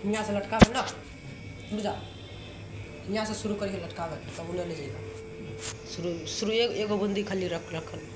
हियाँ से लटकावे ना बुझा हियाँ से शुरू करिए लटकावे के तब उन्हें ले जाइए शुरू शुरू एगो एगो बूंदी खाली रख रखल